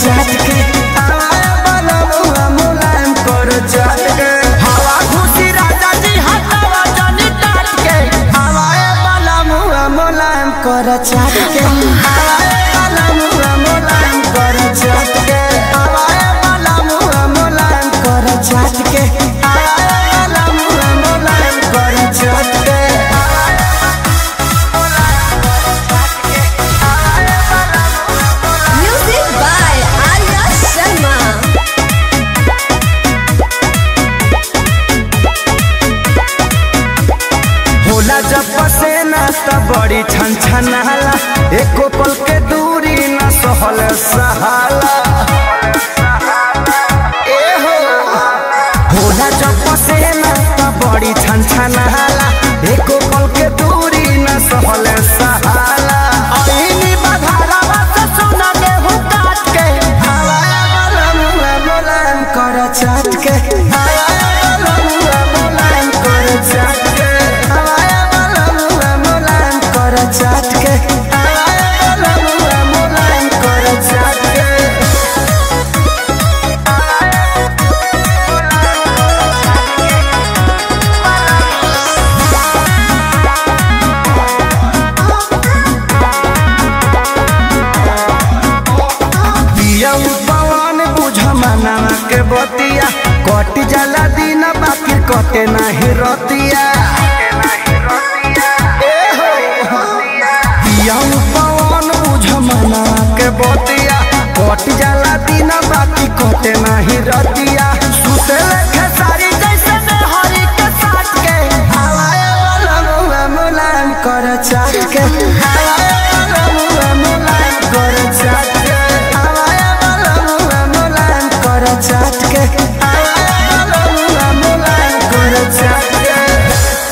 चाट के आवाए वाला मुआ मुलायम कर चाट के हवा खुशी राजा जी हटावा जानी टाट के आवाए वाला मुआ मुलायम कर चाट के आवाए वाला मुआ मुलायम कर चाट के आवाए वाला मुआ मुलायम कर चाट के आवाए वाला मुआ मुलायम कर चाट के Music by Arya Sharma. होला जब पसेना त बड़ी छन छनाला एको पल के दूरी न सहल सहाला ए हो होला जब पसेना त बड़ी छन छनाला एको पल के दूरी न सहल सहाला ऐनी बधारा से सुना गेहूं काट के हवाया वाला मुआ मुलायम कर चाट के हवाया वाला मुआ मुलायम कर चाट के हवाया वाला मुआ मुलायम कर चाट के हवाया वाला मुआ मुलायम कर चाट के पिया पवन बुझ मनावा के बतिया कट जाला दिन बाकी कटे नाही रतिया ए हो। पिया पवन बुझ मनावा के बतिया कट जाला दिन बाकी कटे नाही रतिया